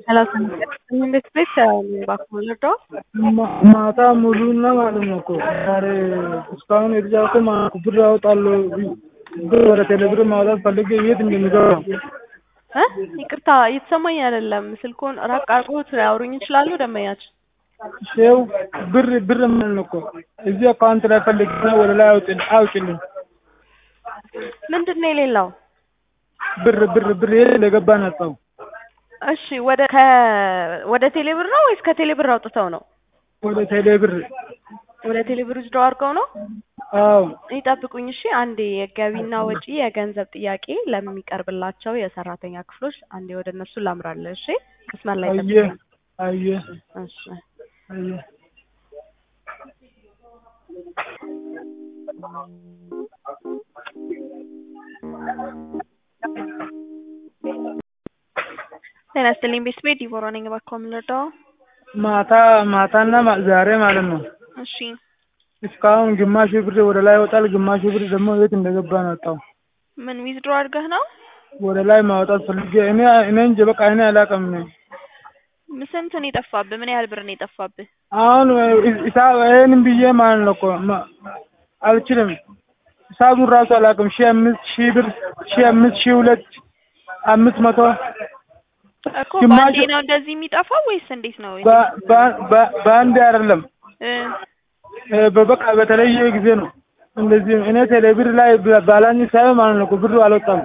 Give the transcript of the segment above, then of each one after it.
ሰላሳ ስምንት ቤት ባኮመለዶ ማታ ሙሉና ማለት ነው እኮ ዛሬ እስካሁን የተጫወተ ማለት ብር አወጣለሁ ብር ወደ ቴሌብር ማውጣት ፈልጌ የት እንደሚገባ እ ይቅርታ እየተሰማኝ አይደለም። ስልኩን ራቅ አድርጎት ሊያወሩኝ ይችላሉ ደንበኛችን? ይኸው ብር ብር ማለት ነው እኮ እዚህ አካውንት ላይ ፈልግና ወደ ላይ አውጭ አውጭልኝ ምንድን ነው የሌለው? ብር ብር ብር የት እንደገባ ነጣው እሺ ወደ ከ ወደ ቴሌብር ነው ወይስ ከቴሌብር አውጥተው ነው? ወደ ቴሌብር ወደ ቴሌብር ውስደው አድርገው ነው? አዎ ይጠብቁኝ እሺ። አንዴ የገቢና ወጪ የገንዘብ ጥያቄ ለሚቀርብላቸው የሰራተኛ ክፍሎች አንዴ ወደ እነሱ ላምራለሁ። እሺ መስመር ላይ አየ ጠብቁኝ። አየ እሺ አየ ጤና ይስጥልኝ ቤተሰቤ ዲቦራ ነኝ። እባክዎ ምን ልርዳዎ? ማታ ማታና ማ- ዛሬ ማለት ነው እሺ እስካሁን ግማሽ ብር ወደ ላይ ይወጣል፣ ግማሽ ብር ደግሞ የት እንደገባ ነጣው። ምን ዊዝድሮ አድርገህ ነው? ወደ ላይ ማውጣት ፈልጌ እኔ እኔ እንጂ በቃ እኔ አላውቅም እኔ ስንት ነው የጠፋብህ? ምን ያህል ብር ነው የጠፋብህ? አሁን ሂሳብ ይሄንን ብዬ ማለት ነው እኮ ማ- አልችልም። ሂሳቡን ራሱ አላውቅም። ሺህ አምስት ሺህ ብር ሺህ አምስት ሺህ ሁለት አምስት መቶ እኮ ግማሹ- በአንዴ ነው እንደዚህ የሚጠፋው ወይስ እንዴት ነው? በ- በ- በ- በአንድ አይደለም እ እ በበቃ በተለየ ጊዜ ነው እንደዚህ እኔ ቴሌብር ላይ ባ- ባላኝ ሳይሆን ማለት ነው እኮ ብሩ አልወጣም።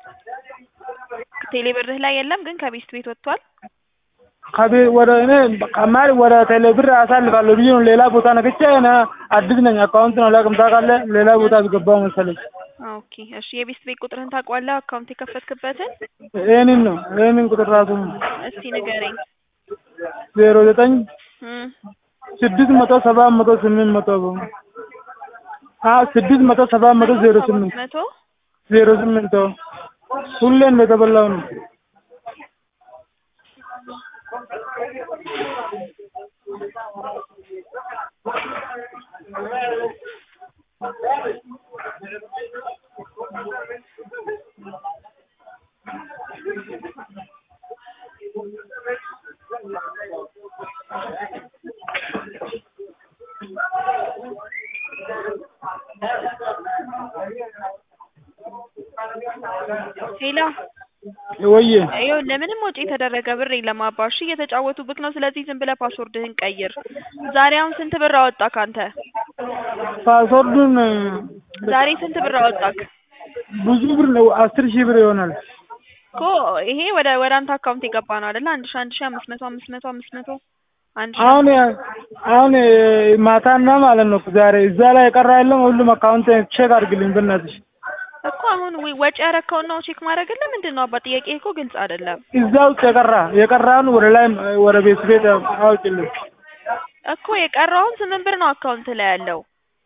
ቴሌብርህ ላይ የለም ግን ከቤስት ቤት ወጥቷል። ከቤት ወደ እኔ ከማል ወደ ቴሌብር አሳልፋለሁ ብዬ ነው ሌላ ቦታ ነግቼ እኔ አዲስ ነኝ አካውንት ነው አላውቅም። ታውቃለህ ሌላ ቦታ አስገባው መሰለኝ። ኦኬ እሺ። የቤስት ቤት ቁጥርህን ታውቀዋለህ? አካውንት የከፈትክበትን ይህንን ነው ይህንን ቁጥር ራሱ ነው እስቲ ንገረኝ። ዜሮ ዘጠኝ እም ስድስት መቶ ሰባት መቶ ስምንት መቶ አዎ ስድስት መቶ ሰባት መቶ ዜሮ ስምንት መቶ ዜሮ ስምንት ሁሌ እንደተበላው ነው። ሌላ ወዬ ይኸው ለምንም ወጪ የተደረገ ብር የለም አባ። እሺ እየተጫወቱብክ ነው። ስለዚህ ዝም ብለህ ፓስወርድህን ቀይር። ዛሬ አሁን ስንት ብር አወጣክ አንተ? ፓስወርዱን ዛሬ ስንት ብር አወጣክ? ብዙ ብር ነው አስር ሺህ ብር ይሆናል። እኮ ይሄ ወደ ወደ አንተ አካውንት የገባ ነው አይደለ? አንድ ሺህ አንድ ሺህ አምስት መቶ አምስት መቶ አምስት መቶ አንድ ሺህ አሁን አሁን ማታና ማለት ነው ዛሬ እዛ ላይ የቀራ የለም። ሁሉም አካውንት ቼክ አድርግልኝ በእናትሽ። እኮ አሁን ዊ- ወጪ ያረከውን ነው ቼክ ማድረግልህ። ምንድን ነው አባ? ጥያቄ እኮ ግልጽ አይደለም እዛ ውስጥ የቀራ የቀራውን ወደ ላይ ወደ ቤት ቤት አውጭልኝ። እኮ የቀረውን ስምንት ብር ነው አካውንት ላይ ያለው።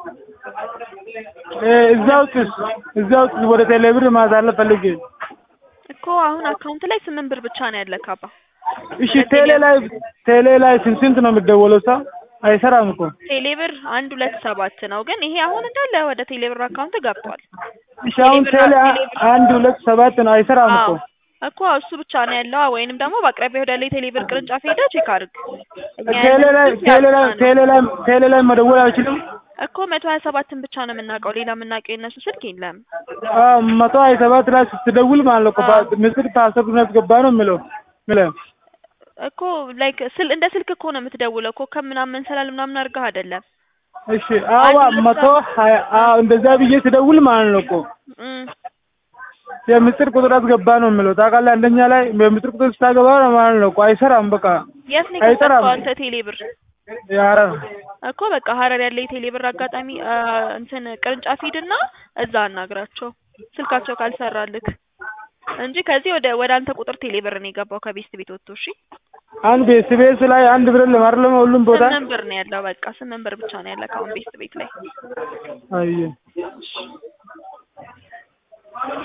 እ እዛ ውስጥ እዛ ውስጥ ወደ ቴሌብር ማሳለፍ ፈልጌ እኮ አሁን አካውንት ላይ ስምንት ብር ብቻ ነው ያለክ አባ። እሺ ቴሌ ላይ ቴሌ ላይ ስንት ስንት ነው የሚደወለው? ሰው አይሰራም እኮ ቴሌብር አንድ ሁለት ሰባት ነው ግን ይሄ አሁን እንዳለ ወደ ቴሌብር አካውንት ገብቷል። እሺ አሁን ቴሌ አንድ ሁለት ሰባት ነው አይሰራም እኮ አዎ እኮ እሱ ብቻ ነው ያለው። ወይንም ደግሞ በአቅራቢያ ወዳለ የቴሌብር ቅርንጫፍ ሄደህ ቼክ አድርግ። እኛ ቴሌ ላይ ያለን ቴሌ ላይ ብቻ ነው። ቴሌ ላይ ቴሌ ላይ መደወል አይችልም? እኮ መቶ ሀያ ሰባትን ብቻ ነው የምናውቀው። ሌላ የምናውቀው የእነሱ ስልክ የለም። አዎ መቶ ሀያ ሰባት ላይ ስትደውል ማለት ነው እኮ አዎ። ባ- ምስል ፓስወርዱን ያስገባ ነው የሚለው የሚለው እኮ ላይክ ስል እንደ ስልክ እኮ ነው የምትደውለው እኮ ከምናምን ሰላል ምናምን አድርገህ አይደለም። እሺ አዋ አንድ ሁለት መቶ ሀያ አዎ እንደዛ ብዬ ስደውል ማለት ነው እኮ እም የምስጢር ቁጥር አስገባ ነው የሚለው ታውቃለህ። አንደኛ ላይ የምስጢር ቁጥር ስታገባ ነው ማለት ነው እኮ አይሰራም። በቃ የት ነው አይጠራም። የከፈትከው አንተ ቴሌብር? ያረር እኮ በቃ ሀረር ያለ የቴሌብር አጋጣሚ አ፣ እንትን ቅርንጫፍ ሂድና እዛ አናግራቸው ስልካቸው ካልሰራልክ እንጂ ከዚህ ወደ ወደ አንተ ቁጥር ቴሌብር ነው የገባው ከቤስት ቤት ወጥቶ። እሺ አንድ ቤት ቤት ላይ አንድ ብር ለማርለም ሁሉም ቦታ ስምንት ብር ነው ያለው። በቃ ስምንት ብር ብቻ ነው ያለው አሁን ቤስት ቤት ላይ። አየ